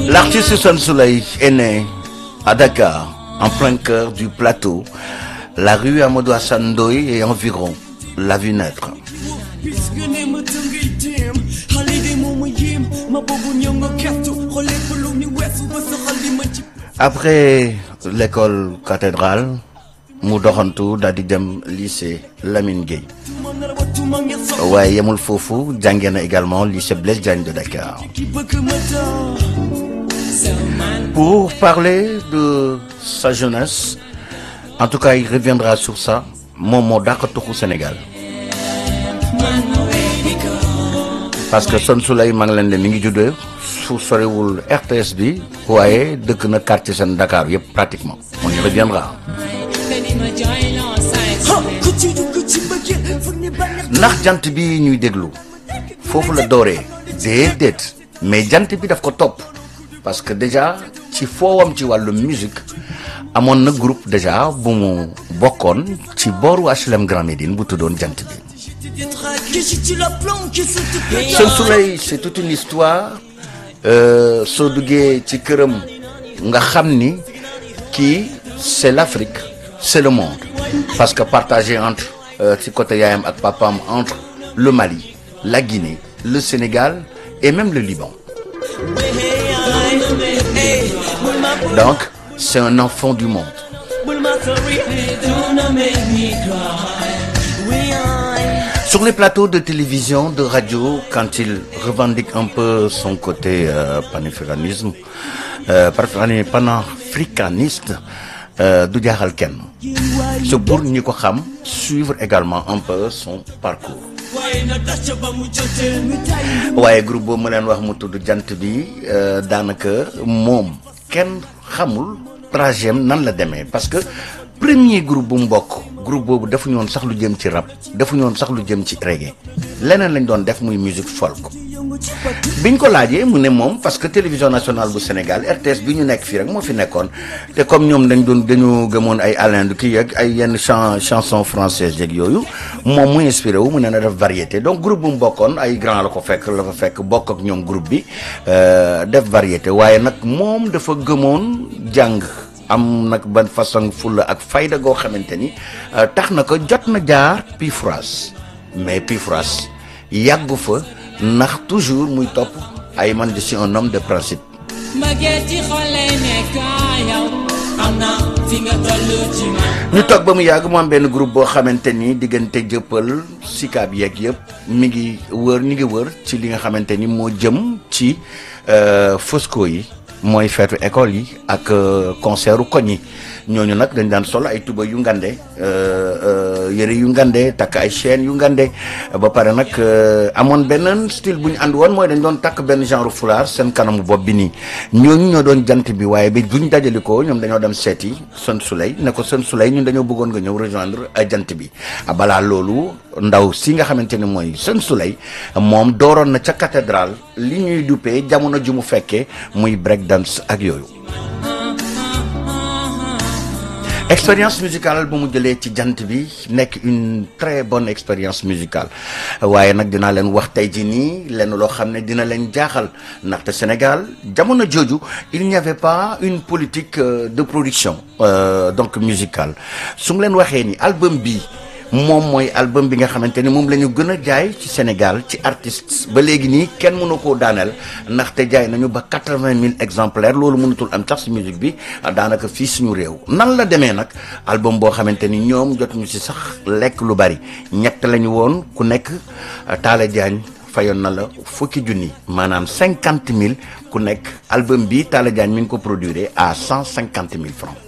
L'artiste Son Soleil est né à Dakar, en plein cœur du plateau. La rue Amadou Hassan Ndoye et environ l'a vu naître. Après l'école cathédrale mu doxantu daal di dem lycée Lamine Gueye waaye yemul foofu jàngee na également lycée Blaise Diagne de Dakar. Pour parler de sa jeunesse en tout cas il reviendra sur ça moom moo dàq tuxu Sénégal parce que Son Soleil maa ngi leen de mi ngi juddoo su soriwul RTS bi waaye dëkk na quartier seen Dakar yëpp pratiquement on y reviendra ndax jant bi ñuy déglu foofu la dooree déedéet mais jant bi daf ko topp parce que déjà ci foowam ci wàllu musique amoon na groupe déjà bu mu bokkoon ci booru HLM Grand Médine bu tuddoon jant bi Son Soleil c'est toute une histoire soo duggee ci këram nga xam ni kii c'est l'Afrique c'est le monde parce que partagé entre ci côté yaayam ak papaam entre le Mali la Guinée le Sénégal et même le Liban donc c'est un enfant du monde sur les plateaux de télévision de radio quand il revendique un peu son côté euh, panafricanisme euh, panafricaniste du jaaxal kenn c'est pour ñi ko xam suivre également un peu son parcours waaye groupe boobu ma leen wax mu tudd jant bi daanaka moom kenn xamul trajet nan la demee parce que premier groupe bu mu bokk groupe boobu defuñu woon sax lu jëm ci rap defuñu woon sax lu jëm ci reggae leneen lañ doon def muy musique folk biñ ko laajee mu ne moom parce que télévision nationale bu Sénégal RTS bi ñu nekk fii rek moo fi nekkoon te comme ñoom dañ doon dañu gëmoon ay Alain kii ak ay yenn chan chanson française yeeg yooyu moom mu inspiré wu mu ne na def variété donc groupe bu mu bokkoon ay grand la ko fekk la fa fekk bokk ak ñoom groupe bi def variété waaye nag moom dafa gëmoon jàng am nag ban façon fulla ak fayda goo xamante ni tax na ko jot na jaar Pifras mais Pifras yàggu fa ndax toujours muy topp ay man je suis un homme de principe. ñu toog ba mu yàgg mu am benn groupe boo xamante ni diggante jëppal sikaab yeeg yëpp mi ngi wër ñu ngi wër ci li nga xamante ni moo jëm ci Fosco yi. mooy feetu école yi ak concert koñ yi ñooñu nag dañ daan sol ay tuba yu ngande yëre yu ngande takk ay chaînes yu ngande ba pare nag amoon benn style bu ñu ànd woon mooy dañ doon takk benn genre foulard seen kanamu bopp bi nii ñooñu ñoo doon jant bi waaye bi buñ dajali ko ñoom dañoo dem seeti Son Soleil ne ko Son Soleil ñun dañoo bëggoon nga ñëw rejoindre jant bi balaa loolu ndaw si nga xamante ne mooy Son Soleil moom dooroon na ca cathédrale li ñuy duppee jamono ju mu fekkee muy break dance ak yooyu expérience musicale bu mu jëlee ci jant bi nekk une très bonne expérience musicale waaye nag dinaa leen wax tey jii nii lenn loo xam ne dina leen jaaxal ndaxte Sénégal jamono jooju il n'y avait pas une politique de production donc musicale su mu leen waxee ni album bi moom mooy album bi nga xamante ni moom la ñu gën a jaay ci Sénégal ci artistes ba léegi nii kenn mënu koo daaneel ndaxte jaay nañu ba quatre-vingt mille exemplaires loolu mënatul am sax ci musique bi daanaka fii suñu réew nan la demee nag album boo xamante ni ñoom jotuñu ci sax lekk lu bari ñett lañu woon ku nekk Talla Diagne fayoon na la fukki junni maanaam cinquante mille ku nekk album bi Talla Diagne mi ngi ko produire à cent cinquante mille francs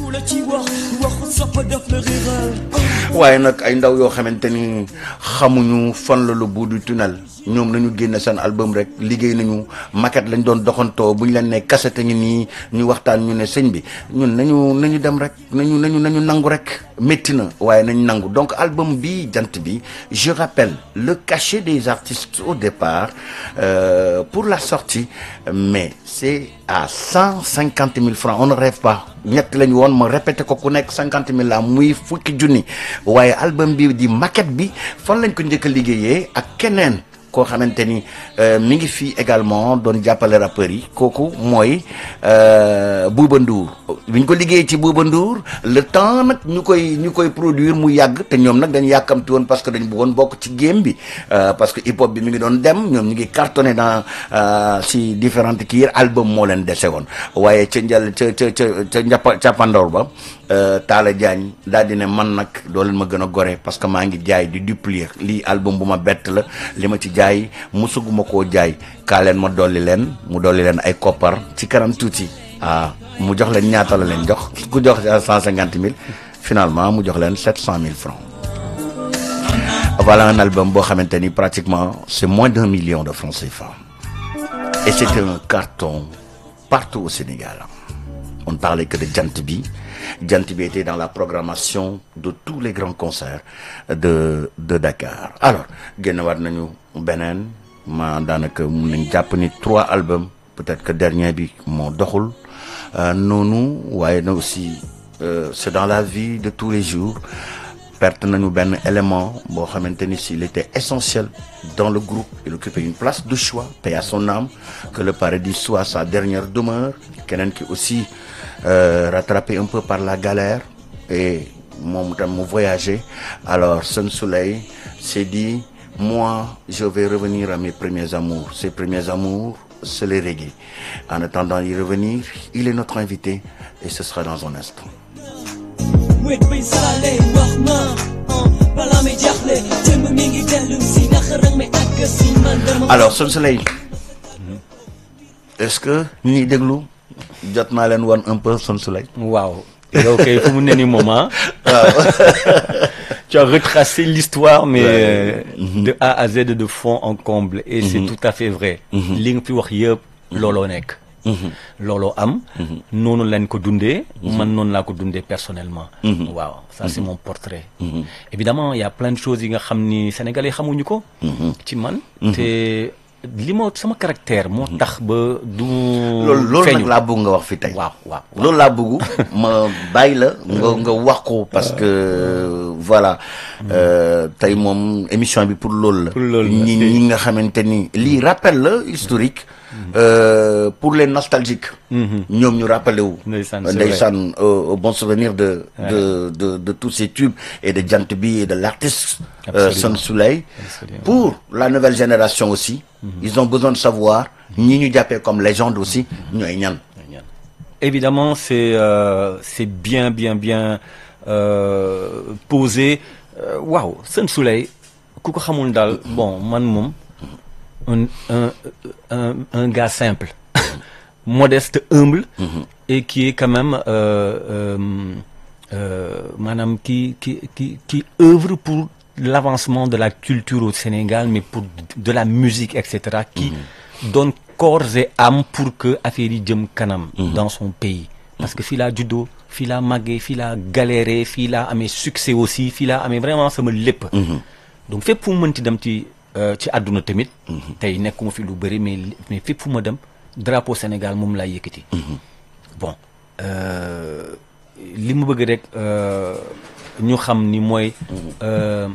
waaye nag ay ndaw yoo xamante ni xamuñu fan la lu bout du tunnel ñoom nañu génne seen album rek liggéey nañu maquette lañ doon doxantoo bu ñu leen ne cassette ngi nii ñu waxtaan ñu ne sëñ bi ñun nañu nañu dem rek nañu nañu nañu nangu rek métti na waaye nañu nangu donc album bi jant bi je rappelle le cachet des artistes au départ euh, pour la sortie mais c'est à cent cinquante mille francs on ne rêve pas ñett lañu woon ma répété ko ku nekk cinquante mille la muy fukki junni waaye album bi di maquette bi fan lañ ko njëkk a liggéeyee ak keneen koo xamante ni mi ngi fii également doon jàppale rappeurs yi kooku mooy Bouba Ndour bi ñu ko liggéey ci Bouba Ndour le temps nag ñu koy ñu koy produire mu yàgg te ñoom nag dañu yàkkamti woon parce que dañu bëggoon bokk ci game bi parce que hip hop bi mi ngi doon dem ñoom ñu ngi cartonné dans si différentes kii album moo leen dese woon waaye ca njël ca ca ca ca njàppa càppandoor ba Talla Diagne daal di ne man nag doo leen ma gën a gore parce que maa ngi jaay di duplier lii album bu ma bett la li ma ci jaay musuguma koo jaay kaa leen ma dolli leen mu dolli leen ay koppar ci kanam tuuti ah mu jox leen ñaata la leen jox ku jox cent cinquante mille finalement mu jox leen sept cent mille francs voilà un album boo xamante ni pratiquement c'est moins d'un million de francs CFA et c'était un carton partout au Sénégal on ne parlait que de Jant Bi Jant Bi était dans la programmation de tous les grands concerts de de Dakar alors génnewaat nañu beneen ma daanaka mun nañ jàpp ni trois albums peut-être que dernier bi moo doxul noonu waaye na aussi c'est dans la vie de tous les jours perte nañu benn élément boo xamante ni s'il était essentiel dans le groupe il occupait une place de choix paix à son âme que le paradis soit sa dernière demeure keneen ki aussi euh, rattrapé un peu par la galère et moom tam mu voyager alors Sen Soleil s'est dit moi je vais revenir à mes premiers amours ces premiers amours c'est le reggae en attendant d'y revenir il est notre invité et ce sera dans un instant wet bay saale wax ma balaa may jaaxle jëmm mi ngi dellu si naka rek may àgg si man dama alors Sen Soleil est-ce que ñi déglu jot naa leen wan un peu Sen Soleil waaw yow kay fu mu ne nii moom ah tu as retracé l'histoire mais euh, de A à Z de fond en comble et c'est tout à fait vrai li nga fi wax yëpp looloo nekk looloo am noonu lañ ko dundee man noonu laa ko dundee personnellement waaw ça c'est mon portrait évidemment il y a plein de choses yi nga xam ni sénégalais xamuñu ko ci man te li ma sama caractère moo tax ba du loolu loolu nag laa bëgg nga wax fi tey waaw waaw loolu laa bëgg ma bàyyi la nga nga wax ko parce que voilà tey moom émission bi pour loolu la Pour loolu la. ñi ñi nga xamante ni lii rappel la historique euh, pour les nostalgiques ñoom ñu rappelé wu Ndeysaan, c'est ndeysaan au au bon souvenir de de de de tous ces tubes et de Jant Bi et de l'artiste euh, Absolument. Sen Soleil Absolument. pour la nouvelle génération aussi ils ont besoin de savoir ñi ñu jàppee comme légende aussi ñooy ñan Évidemment, c'est euh, c'est bien, bien, bien euh, posé. Euh, Waouh, Sen Soleil, ku ko xamul daal bon man moom un un un un gars simple, modeste, humble, et qui est quand même euh, euh, euh, maanaam qui qui qui qui œuvre pour l'avancement de la culture au Sénégal, mais pour de la musique, etc. Qui donne corps et âme pour que affaire yi jëm kanam. dans son pays. parce que fii laa juddoo fii laa màggee fii laa galéré fii laa amee succès aussi fii laa amee vraiment sama lépp. donc fépp fu mu mënti dem ci euh, ci àdduna tamit. tey nekkuma fi lu bëri mais mais fépp fu ma dem drapeau Sénégal moom laa yëkkati. bon euh, li mu bëgg rek euh, ñu xam ni mooy. euh,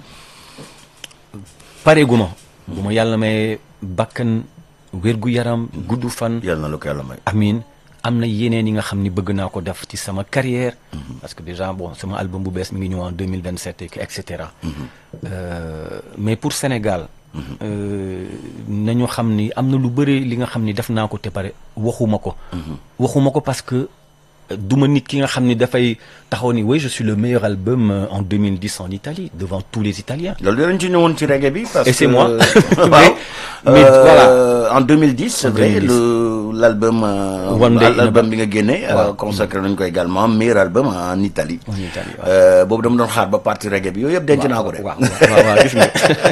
pareeguma. bu ma yàlla may bakkan wérgu yaram gudd fan. yàlla na la ko yàlla may amin am na yeneen yi nga xam ni bëgg naa ko def ci sama carrière parce que déjà bon sama album bu bees mi ngi ñëw en 2027 et cetera Euh, mais pour Sénégal euh, nañu xam ni am na lu bëri li nga xam ni def naa ko te pare waxuma ko waxuma ko parce que euh, duma nit ki nga xam ni dafay taxaw ni oui je suis le meilleur album euh, en 2010 en Italie devant tous les Italiens loolu dinañ ci ñëwoon ci reggae bi. parce Et c'est que moi. waaw Mais- mais Euh, voilà. en 2010 c'est En vrai 2010. le l'album euh, One Day in a l'album Ba- bi nga génne. euh, Waaw. consacré nañ ko également meilleur album en Italie. En Italie, waaw. Euh, boobu dama doon xaar ba partie reggae bi yooyu yëpp denc naa ko de. waaw waaw waaw gis nga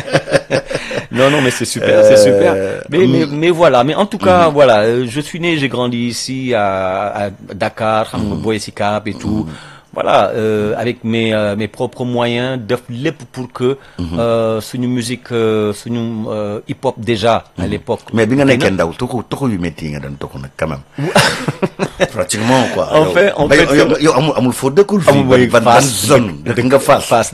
non non mais c'est super c'est super mais mais mais voilà mais en tout cas voilà euh, je suis né j'ai grandi ici à, à Dakar xam nga Boy Sicap et tout voilà euh, avec mes euh, mes propres moyens def lépp pour que euh, suñu musique euh, suñu euh, hip hop déjà à l'époque mais bi nga nekkee ndaw tuxu tuxu yu métti yi nga doon tuxu nag quand même. pratiquement quoi. En yow- fait- en ba fait, yow- yow yow amul amul foo dëkkul fii. Amul ban mooy ban ban Fass. zone dëkk nga Fass. Fass